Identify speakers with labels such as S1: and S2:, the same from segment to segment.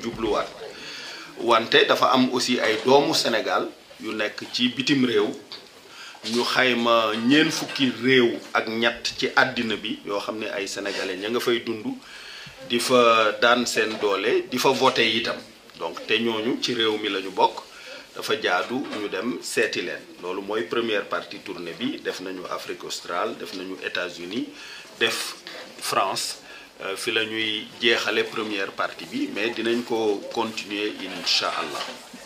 S1: jubluwaat wante dafa am aussi ay doomu Sénégal yu nekk ci bitim réew ñu xayma ñeent fukki réew ak ñett ci àddina bi yoo xam ne ay sénégalais ña nga fay dund di fa daan seen doole di fa voté itam donc te ñooñu ci réew mi la ñu bokk dafa jaadu ñu dem seeti leen loolu mooy première partie tournée bi def nañu Afrique australe def nañu États-Unis def France fi la ñuy jeexale première partie bi mais dinañ ko continuer incha allah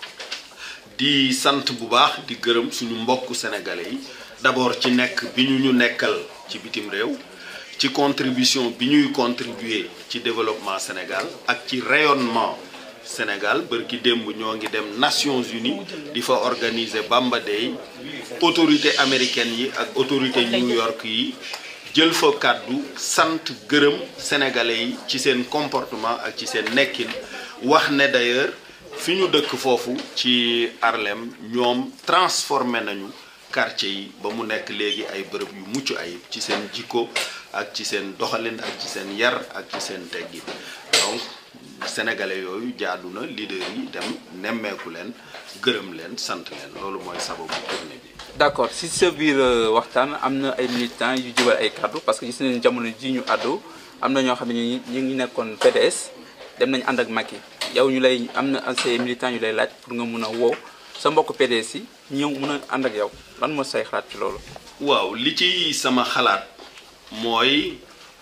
S1: di sant bu baax di gërëm suñu mbokku sénégalais yi d'abord ci nekk bi ñu ñu nekkal ci bitim réew ci contribution bi ñuy contribuer ci développement Sénégal ak ci rayonnement Sénégal bërki démb ñoo ngi dem Nations Unies di fa organiser Bamba Day autorité américaine yi ak autorité New York yi jël fa kàddu sant gërëm sénégalais yi ci seen comportement ak ci seen nekkin wax ne d'ailleurs fi ñu dëkk foofu ci Harlem ñoom transformé nañu quartier yi ba mu nekk léegi ay bërëb yu mucc ayib ci seen jikko ak ci seen doxalin ak ci seen yar ak ci seen teggin donc sénégalais yooyu jaadu na leader yi dem nemmeeku leen gërëm leen sant leen loolu mooy sababu tournée bi.
S2: d'accord si sa biir waxtaan am na ay militants yu jubal ay kaddu parce que gis nañu jamono ji ñu àddu am na ñoo xam ne ñu ngi nekkoon PDS dem nañu ànd ak Macky yow ñu lay am na say militants yu lay laaj pour nga mun a woo sa mbokk PDS yi ñëw mun a ànd ak yow lan moo say xalaat ci loolu.
S1: waaw li ci sama xalaat mooy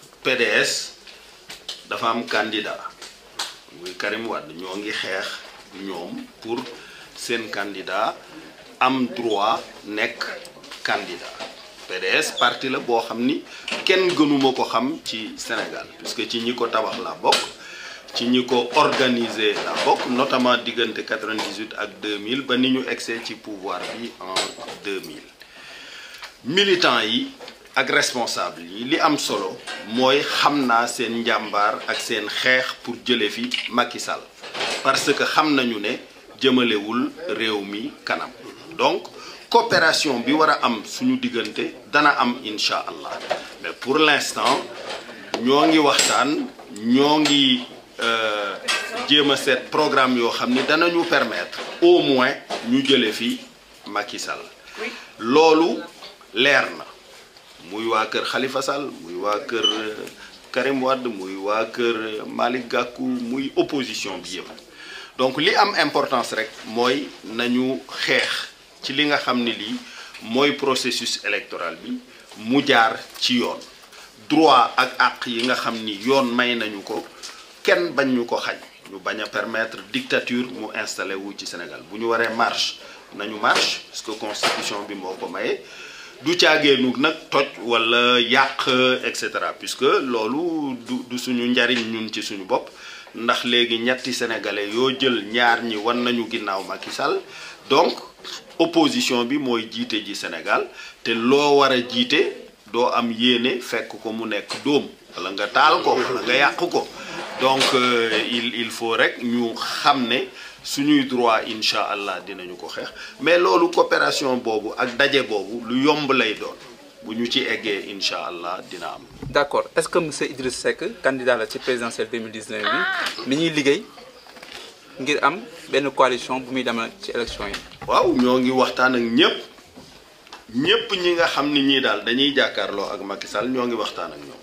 S1: PDS dafa am candidat muy Karim Wade ñoo ngi xeex ñoom pour seen candidat am droit nekk candidat PDS parti la boo xam ni kenn gënuma ko xam ci Sénégal puisque ci ñi ko tabax la bokk ci ñi ko organiser la bokk notamment diggante 98 ak 2000 ba ni ñu egsee ci pouvoir bi en 2000 militants yi ak responsable yi li am solo mooy xam naa seen njàmbaar ak seen xeex pour jële fi Macky Sall parce que xam nañu ne jëmalewul réew mi kanam donc coopération bi war a am suñu diggante dana am incha allah mais pour l'instant ñoo ngi waxtaan ñoo ngi jéem a seet programme yoo xam ni danañu permettre au moins ñu jële fi Macky Sall loolu leer na muy waa kër Khalifa Sall muy waa kër Karim Wade muy waa kër Malick Gakou muy opposition bi yëpp donc li am importance rek mooy nañu xeex ci li nga xam ni lii mooy processus électoral bi mu jaar ci yoon droit ak àq yi nga xam ni yoon may nañu ko kenn bañ ñu ko xañ ñu bañ a permettre dictature mu installé wu ci Sénégal bu ñu waree marche nañu marche parce que constitution bi moo ko maye du caageenu nag toj wala yàq et cetera puisque loolu du du suñu njariñ ñun ci suñu bopp ndax léegi ñetti sénégalais yoo jël ñaar ñi wan nañu ginnaaw Macky Sall donc opposition bi mooy jiite ji Sénégal te loo war a jiite doo am yéene fekk ko mu nekk dóom wala nga taal ko wala nga yàq ko donc il il faut rek ñu xam ne suñuy droit incha allah dinañu ko xeex mais loolu coopération boobu ak daje boobu lu yomb lay doon bu ñu ci eggee incha allah dina am.
S2: d'accord est-ce que monsieur Idriss Seck candidat la ci présidentielle 2019 bi mi ñuy liggéey ngir am benn coalition bu muy demal ci élection yi.
S1: waaw ñoo ngi waxtaan ak ñëpp ñëpp ñi nga xam ni ñii daal dañuy jàkkaarloo ak Macky Sall ñoo ngi waxtaan ak ñoom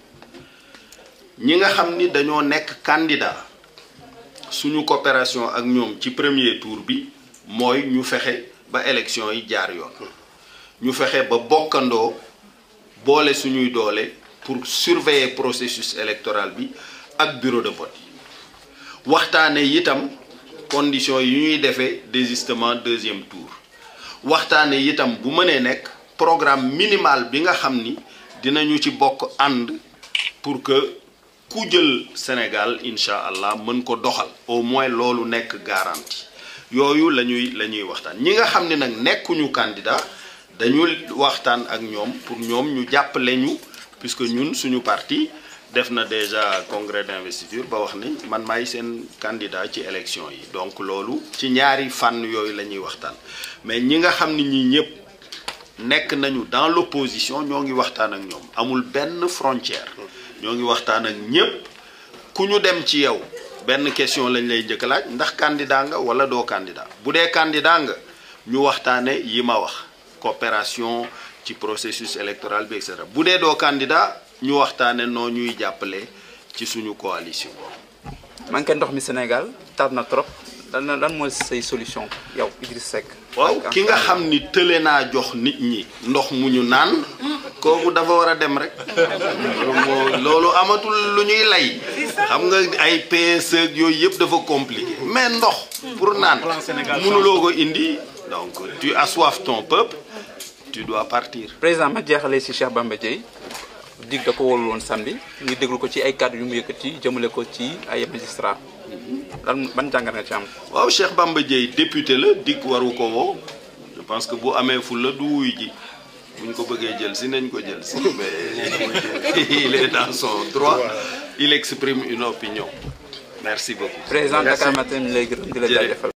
S1: ñi nga xam ni dañoo nekk candidat. suñu coopération ak ñoom ci premier tour bi mooy ñu fexe ba élection yi jaar yoon ñu fexe ba bokkandoo boole suñuy doole pour surveiller processus électoral bi ak bureau de vote yi waxtaane itam conditions yi ñuy defee désistement deuxième tour waxtaane itam bu mënee nekk programme minimal bi nga xam ni dinañu ci bokk ànd pour que ku jël Sénégal incha allah mën ko doxal au moins loolu nekk garantie yooyu la ñuy la ñuy waxtaan ñi nga xam ne nag nekkuñu candidat dañu waxtaan ak ñoom pour ñoom ñu jàppale ñu puisque ñun suñu parti def na déjà congrès d'investiture ba wax ni man maay seen candidat ci élection yi donc loolu ci ñaari fànn yooyu la ñuy waxtaan mais ñi nga xam ni ñi ñëpp nekk nañu dans l'opposition ñoo ngi waxtaan ak ñoom amul benn frontière ñoo ngi waxtaan ak ñépp ku ñu dem ci yow benn question lañ lay njëkk a laaj ndax candidat nga wala doo candidat bu dee candidat nga ñu waxtaane yi ma wax coopération ci processus électoral bi et cetera bu dee doo candidat ñu waxtaane noo ñuy jàppale ci suñu coalition
S2: manqué ndox mi Sénégal tar na trop lan lan mooy say solution yow Idriss Seck.
S1: waaw ki nga xam ni tële naa jox nit ñi ndox mu ñu naan kooku dafa war a dem rek loolu moo loolu amatul lu ñuy lay xam nga ay PSE ak yooyu yëpp dafa compliqué mais ndox pour naan mënuloo ko indi donc tu assoiffes ton peuple tu dois partir
S2: président ma jeexalee si Cheikh Bamba Dièye dig da ko wóolu woon samedi ñu déglu ko ci ay kàddu yu mu yëkkati jëmale ko ci ay magistrat lan ban jàngat nga ci am.
S1: waaw Cheikh Bamba Dièye député la dikk waru ko woo je pense que bu amee ful la du wuy ji buñ ko bëggee jël si nañ ko jël si mais il est dans son droit il exprime une opinion merci beaucoup.
S2: président
S1: Merci.
S2: Dakar Matin mi lay gërëm di la
S1: Jërëjëf.
S2: jaajëfal.